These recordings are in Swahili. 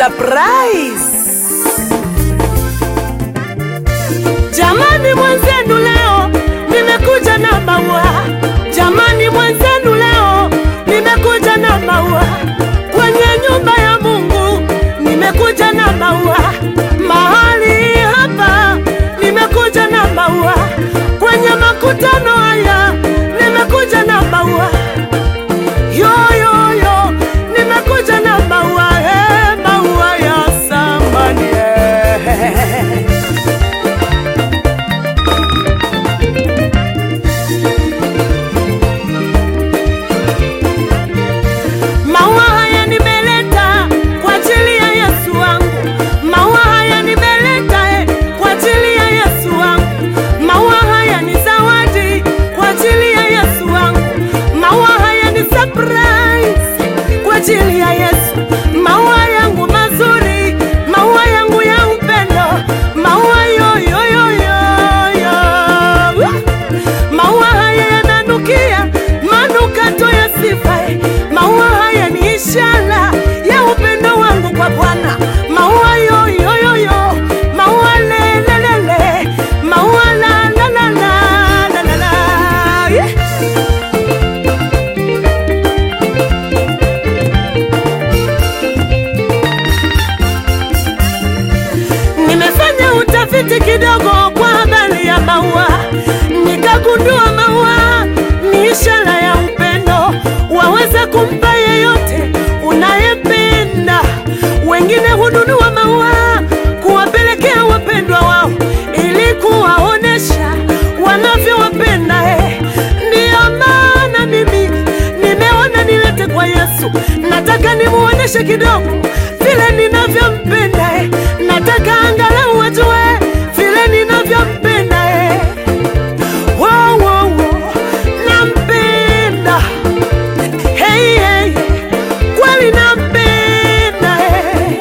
surprise. Jamani mwenzenu leo nimekuja na maua. Jamani mwenzenu leo nimekuja na maua. Kwenye nyumba ya Mungu nimekuja na maua. Mahali hapa nimekuja na maua. Kwenye makutano haya nimekuja na maua. Yo yo yo nimekuja na maua, eh, maua ya samani. eh. Maua haya nimeleta kwa ajili ya Yesu wangu. Maua haya nimeleta eh, kwa ajili ya Yesu wangu. Maua haya ni zawadi kwa ajili ya Yesu wangu. Maua haya ni surprise kwa ajili ya Yesu. Maua yangu mazuri, maua yangu ya upendo, maua yo yo yo yo yo. Maua haya yananukia manukato ya sifa. Maua haya ni ishara ya upendo wangu kwa Bwana. Maua yo yo yo yo, maua le le le le, maua la la la la la la la. Yeah. Nimefanya utafiti kidogo kwa habari ya maua, nikagundua maua ni ishara ya upendo. Waweza kumpa yeyote unayependa. Wengine hununua maua kuwapelekea wapendwa wao ili kuwaonesha wanavyowapenda. Eh, ndiyo maana mimi nimeona nilete kwa Yesu, nataka nimuoneshe kidogo vile ninavyompenda. Eh, nataka angalau wajue vile ninavyompenda. Eh, wow, wow, wow. nampenda hey, hey. kweli nampenda eh.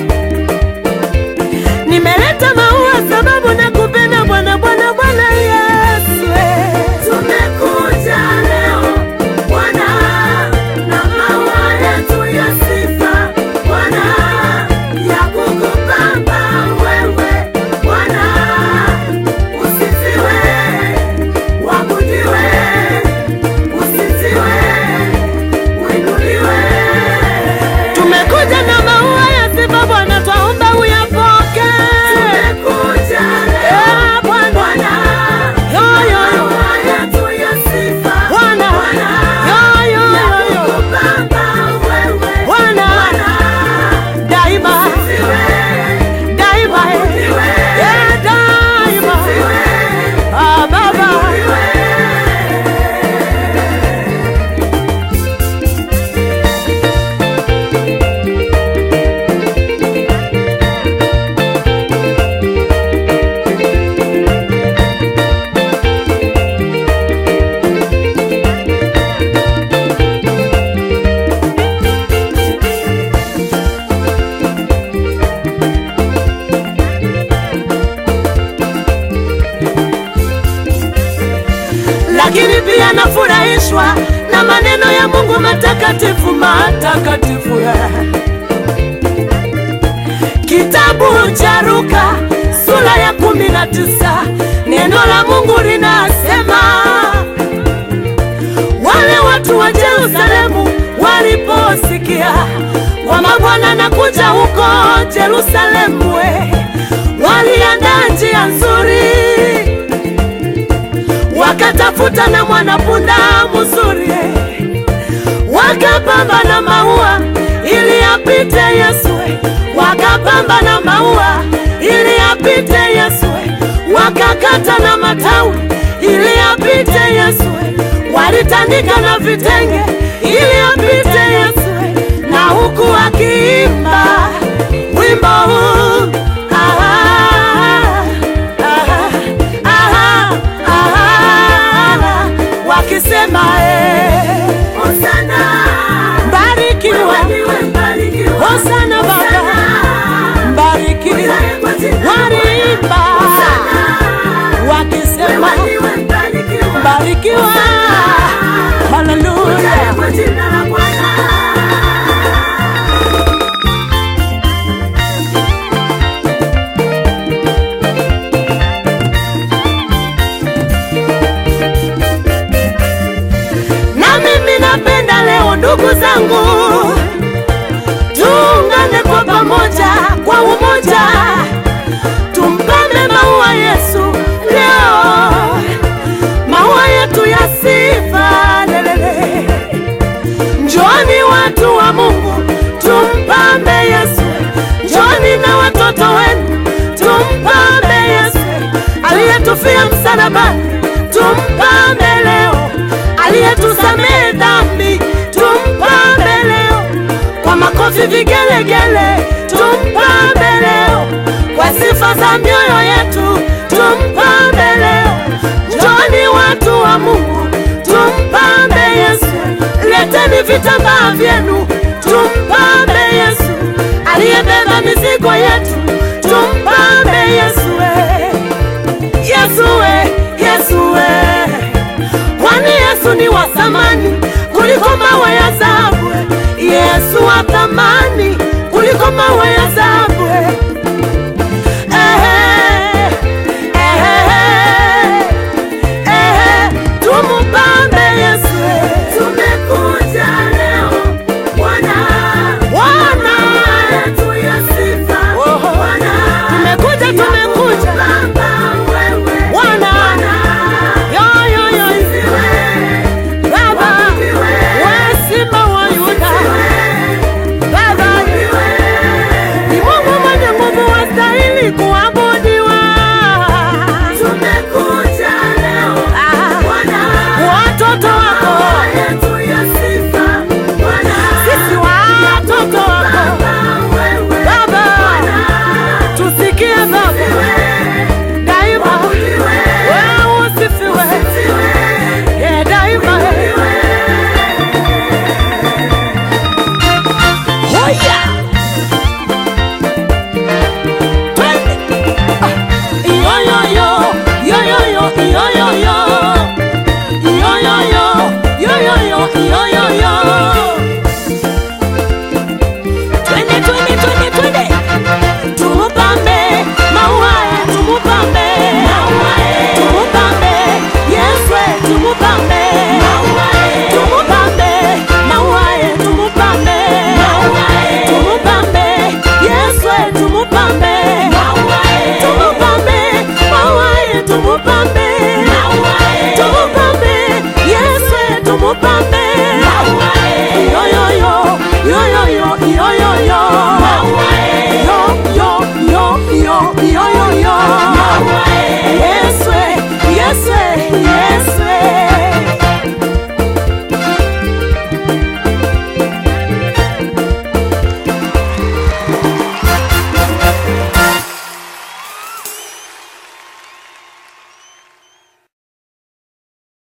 Nimeleta maua sababu nakupenda Bwana, Bwana, Bwana Yesu. eh. Tumekuja leo Bwana na maua yetu ya sifa Bwana, ya kukupamba wewe Bwana, usifiwe, wabudiwe, usifiwe, uinuliwe. Tumekuja na maua ya sifa Bwana, twaomba uyapoke. Tumekuja leo Bwana, yo yo yo, maua yetu ya sifa Bwana, yo yo yo yo, Bwana, daima daima, eh, daima, ah Baba. lakini pia nafurahishwa na maneno ya Mungu matakatifu matakatifu. Kitabu cha Luka sura ya kumi na tisa neno la Mungu linasema wale watu wa Yerusalemu waliposikia kwamba Bwana anakuja huko Yerusalemu, we, waliandaa njia nzuri wakatafuta na mwanapunda mzuri, wakapamba na maua ili apite Yesu, wakapamba na maua ili apite Yesu, wakakata na matawi ili apite Yesu, walitandika na vitenge ili apite Yesu, na huku akiimba wimbo huu ah, ah, ah, ah, wakisema eh, Hosana, barikiwa, Hosana Baba, mbarikiwa, waliimba wakisema barikiwa, haleluya. Jina la Bwana ndugu zangu, tuungane kwa pamoja, kwa umoja, tumpame maua Yesu leo, maua yetu ya sifa lelele. Njoni watu wa Mungu, tumpambe Yesu. Njoni na watoto wenu, tumpambe Yesu aliyetufia msalabani, tumpambe leo. Aliyetusamehe dhambi, tumpambe leo. Kwa makofi vigelegele, tumpambe leo. Kwa sifa za mioyo yetu, tumpambe leo. Njoni watu wa Mungu, tumpambe Yesu. Leteni vitambaa vyenu, tumpambe Yesu aliyebeba mizigo yetu, tumpambe Yesu. we. Yesu we, Yesu we. Kwani Yesu ni wa thamani kuliko mawe ya dhahabu. Yesu wa thamani kuliko mawe ya dhahabu. Ehe, ehe, ehe, tumpambe Yesu. Tumekuja leo Bwana, Bwana yetu ya sifa. Bwana, tumekuja, tumekuja Bwana, yo yo yo, Baba, wewe simba wa Yuda, Baba, ni Mungu mwenye nguvu, wastahili kuabudiwa. Tumekuja leo Ah, Bwana, Watoto wako